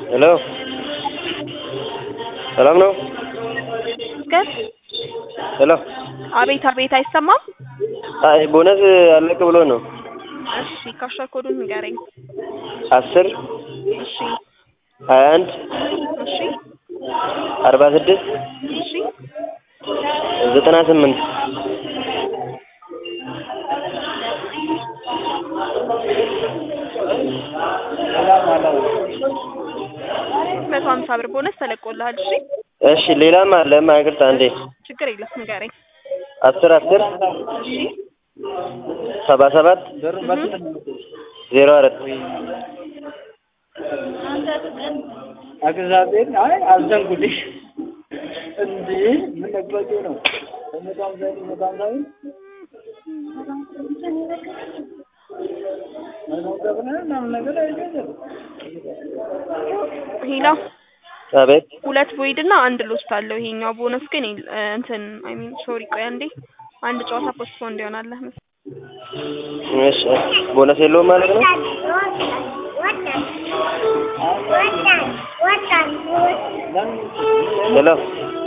ሄሎ ሰላም ነው? ገር ሄሎ አቤት አቤት፣ አይሰማም? አይ ቦነስ አለቅ ብሎ ነው። እሺ ካሽር ኮዱን ንገረኝ። አስር እሺ ሀያ አንድ እሺ አርባ ስድስት እሺ ዘጠና ስምንት መቶ ሀምሳ ብር ቦነስ ተለቆልሃል። እሺ እሺ ሌላም አለ ማይቅርታ አንዴ ችግር የለም ንገረኝ። አስር አስር እሺ ሰባ ሰባት ዜሮ አራት እግዚአብሔር አይ አዘንጉልሽ እንዴ ምን ነግባቸው ነው በመቶ ሀምሳ መቶ ሀምሳ ብር መቶ ሀምሳ ብር ምናምን ነገር አይገዛም ሄላ አቤት ሁለት ቦይድ እና አንድ ሎስት አለው። ይሄኛው ቦነስ ግን የለ- እ እንትን አይ ሚን ሶሪ ቆይ አንዴ አንድ ጨዋታ ፖስትፖን እንዲሆናለህ መሰለኝ። እሺ ቦነስ የለውም ማለት ነው? ሄሎ